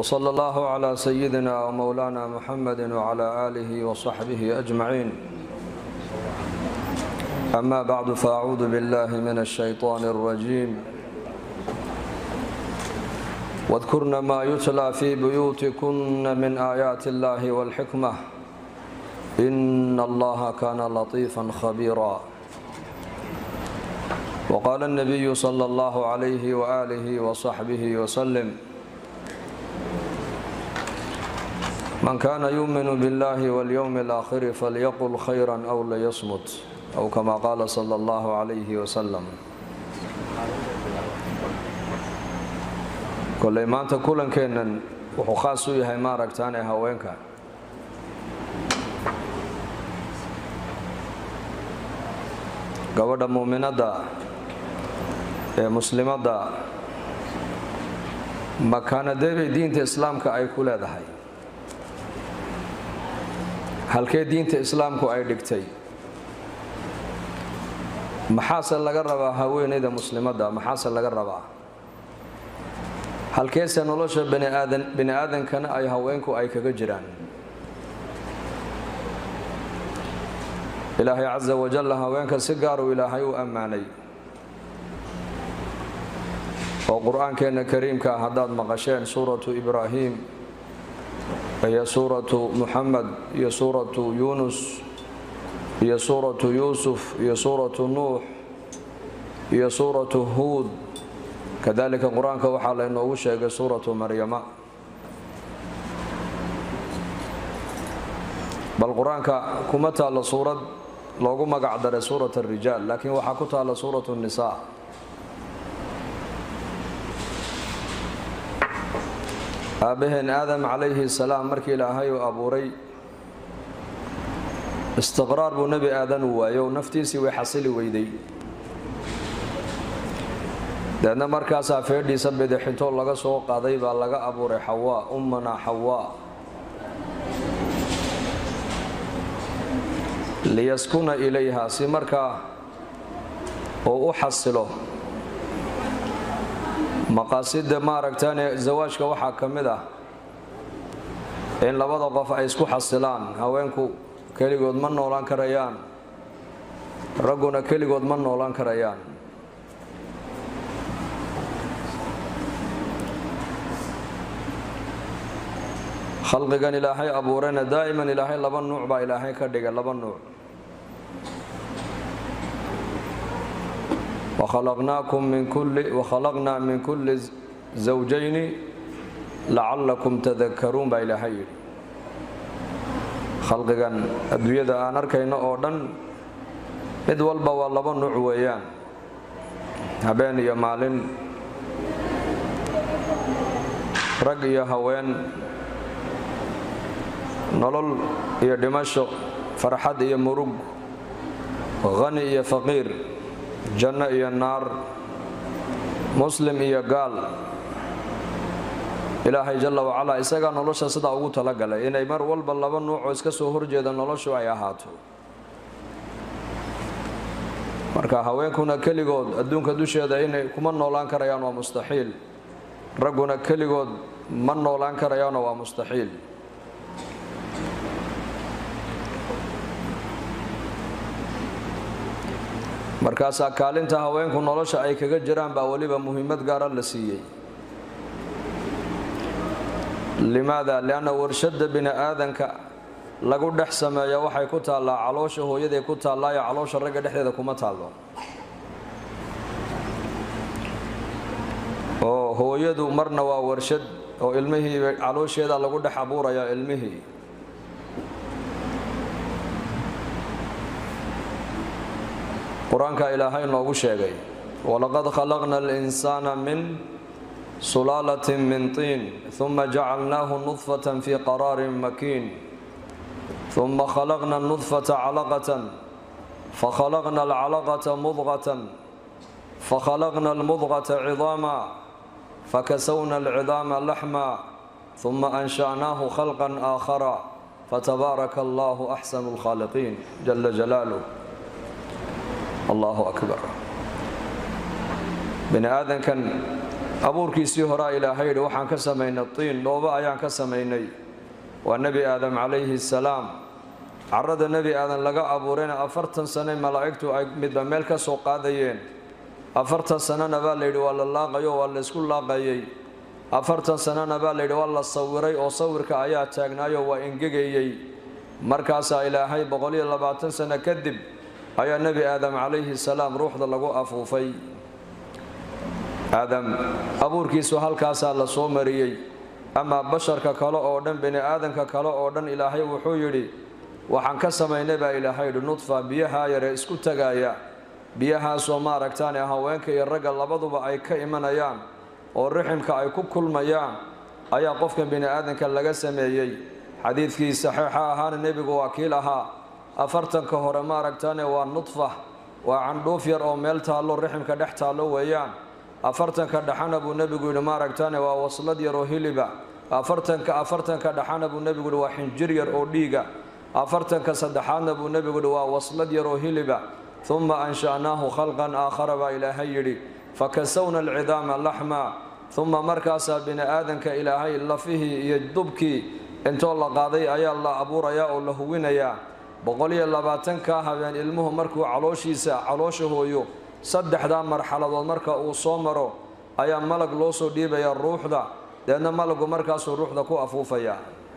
وصلى الله على سيدنا ومولانا محمد وعلى آله وصحبه أجمعين أما بعد فأعوذ بالله من الشيطان الرجيم واذكرن ما يتلى في بيوتكن من آيات الله والحكمة إن الله كان لطيفا خبيرا وقال النبي صلى الله عليه وآله وصحبه وسلم من كان يؤمن بالله واليوم الآخر فليقل خيرا أو ليصمت أو كما قال صلى الله عليه وسلم koley maanta kulankeennan wuxuu khaas u yahay maaragtaan ee haweenka gabadha muuminadda ee muslimadda makaanadeebay diinta islaamka ay ku leedahay halkee diinta islaamku ay dhigtay maxaase laga rabaa haweenayda muslimadda maxaase laga rabaa halkeese nolosha bani aadankana ay haweenku ay kaga jiraan ilaahay casa wajalla haweenka si gaaruu ilaahay u ammaanay oo qur-aankeenna kariimka haddaad maqasheen suuratu ibraahim iyo suuratu muxamed iyo suuratu yuunus iyo suuratu yuusuf iyo suuratu nuux iyo suuratu huud kadalika qur-aanka waxaa laynoogu sheegay suuratu maryama bal qur-aanka kuma taalla suurad loogu magac daray suurat arijaal laakiin waxaa ku taalla suuratu nisaa aabbaheen aadam calayhi salaam markii ilaahay uu abuuray istiqraar buu nebi aadan u waayo naftiisii way xasili weyday deedna markaasaa feedhiisa bidixintoo laga soo qaaday baa laga abuuray xawaa ummana xawaa liyaskuna ilayha si markaa uu u xasilo maqaasida maaragtaane zawaajka waxaa ka mid ah in labada qof ay isku xasilaan haweenku keligood ma noolaan karayaan ragguna keligood ma noolaan karayaan khalqigan ilaahay abuurayna daa'iman ilaahay laba nuuc baa ilaahay ka dhigay laba nuuc wakhalaqnaa min kulli zawjayni lacallakum tadakaruun baa ilaahay yidhi khalqigan adduunyada aan arkayno oo dhan mid walba waa laba nuuc weeyaan habeen iyo maalin rag iyo haween nolol iyo dhimasho farxad iyo murug khani iyo faqiir janno iyo naar muslim iyo gaal ilaahay jalla wacalaa isagaa nolosha sidaa ugu talagalay inay mar walba laba nuucoo iska soo horjeeda noloshu ay ahaato marka haweenkuna keligood adduunka dusheeda inay kuma noolaan karayaan waa mustaxiil ragguna keligood ma noolaan karayaanoo waa mustaxiil markaasaa kaalinta haweenku nolosha ay kaga jiraan baa weliba muhiimad gaara la siiyey limaada lianna warshadda bini aadanka lagu dhex sameeya waxay ku taallaa caloosha hooyaday ku taallaayo caloosha ragga dhexdeeda kuma taallo oo hooyadu marna waa warshad oo ilmihii caloosheeda lagu dhex abuuraya ilmihii qur-aanka ilaahay noogu sheegay walaqad khalaqna alinsaana min sulaalatin min tiin uma jacalnaahu nudfatan fi qaraarin makiin uma khalaqna nudfata calaqatan fakhalaqna alcalaqata mudqatan fakhalaqna almudqata cidaama fakasawna alcidaama laxma uma ansha'naahu khalqan aakhara fatabaaraka allahu axsanu lkhaaliqiin jala jalaaluh allahu akbar bini aadankan abuurkiisii horaa ilaahay yidhi waxaan ka samaynay tiin dhoobo ayaan ka samaynay waa nebi aadam calayhi salaam carada nebi aadan laga abuurayna afartan sane malaa'igtu ay midba meel ka soo qaadayeen afartan sanana baa layidhi waa la laaqayo waa laysku laaqayay afartan sanana baa layidhi waa la sawiray oo sawirka ayaa taagnaayo waa engegayey markaasaa ilaahay boqoliyo labaatan sano kadib ayaa nebi aadam calayhi salaam ruuxda lagu afuufay aadam abuurkiisu halkaasaa la soo mariyey amaa basharka kale oo dhan bini aadanka kale oo dhan ilaahay wuxuu yidhi waxaan ka samaynay baa ilaahay yidhi nudfa biyahaa yare isku tagaaya biyahaasoo maaragtaane haweenka iyo ragga labaduba ay ka imanayaan oo riximka ay ku kulmayaan ayaa qofkan bini aadanka laga sameeyey xadiidkii saxiixa ahaana nebigu waa kii lahaa afartanka hore maaragtaane waa nudfa waa candhuuf yar oo meel taallo riximka dhex taallo weeyaan afartanka dhaxana buu nebigu yidhi maaragtaane waa waslad yar oo hiliba afartanka afartanka dhaxana buu nebigu yidhi waa xinjir yar oo dhiiga afartanka saddexaadna buu nebigu yidhi waa waslad yar oo hiliba uma ansha'naahu khalqan aakhara baa ilaahay yidhi fakasawna alcidaama laxma uma markaasaa bini aadanka ilaahay lafihii iyo dubkii intoo la qaaday ayaa la abuurayaa oo la huwinayaa boqoliyo labaatankaa habeen ilmuhu markuu calooshiisa caloosha hooyo saddexdaa marxaladood marka uu soo maro ayaa malag loo soo dhiibayaa ruuxda deedna malagu markaasuu ruuxda ku afuufayaa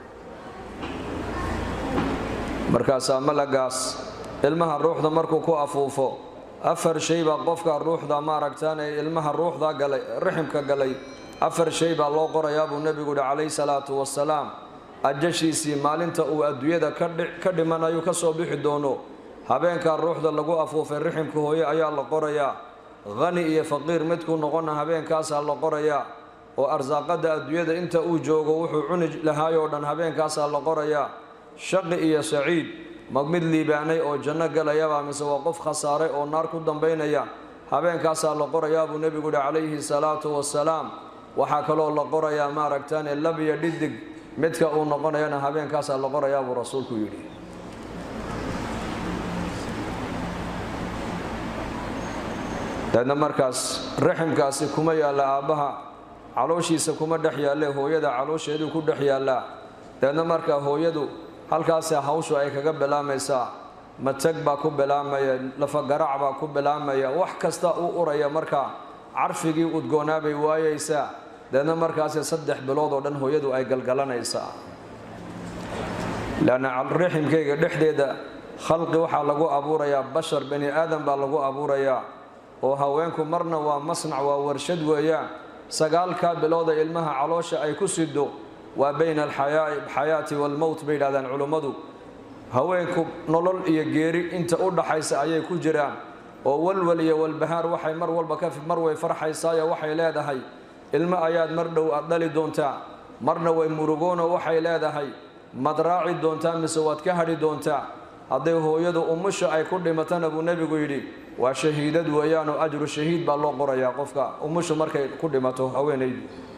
markaasaa malagaas ilmaha ruuxda markuu ku afuufo afar shay baa qofka ruuxda maaragtaan ee ilmaha ruuxda galay riximka galay afar shay baa loo qorayaa buu nebigu yihi calayhi salaatu wasalaam ajashiisii maalinta uu adduunyada ka dhimanayu ka soo bixi doono habeenkaa ruuxda lagu afuufay riximka hooye ayaa la qorayaa khani iyo faqiir midkuu noqona habeenkaasaa la qorayaa oo arsaaqada adduunyada inta uu joogo wuxuu cuni lahaayoo dhan habeenkaasaa la qorayaa shaqi iyo saciid ma mid liibaanay oo janno galayaba mise waa qof khasaaray oo naar ku dambaynaya habeenkaasaa la qorayaa buu nebigu yihi calayhi salaatu wasalaam waxaa kaloo la qorayaa maaragtaane labiyo dhidig midka uu noqonayana habeenkaasaa la qorayaa buu rasuulku yidhi deedna markaas raximkaasi kuma yaalla aabbaha calooshiisa kuma dhex yaalle hooyada caloosheeduu ku dhex yaallaa deedna markaa hooyadu halkaasi hawshu ay kaga bilaamaysaa matag baa ku bilaamaya lafagarac baa ku bilaamaya wax kasta u uraya markaa carfigii udgoonaa bay waayaysaa deedna markaasi saddex bilood oo dhan hooyadu ay galgalanaysaa leanna riximkayga dhexdeeda khalqi waxaa lagu abuurayaa bashar bani aadan baa lagu abuurayaa oo haweenku marna waa masnac waa warshad weeyaan sagaalkaa bilooda ilmaha caloosha ay ku sido waa bayna alxayaati waalmowt bay yidhahdaan culummadu haweenku nolol iyo geeri inta u dhaxaysa ayay ku jiraan oo walwal iyo walbahaar waxay mar walba ka mar way farxaysaayo waxay leedahay ilmo ayaad mar dhow aad dhali doontaa marna way murugoono waxay leedahay mad raaci doontaa mise waad ka hadhi doontaa hadday hooyadu umusha ay ku dhimatana buu nebigu yidhi waa shahiidad weeyaanoo ajru shahiid baa loo qorayaa qofka umushu markay ku dhimato haweenaydu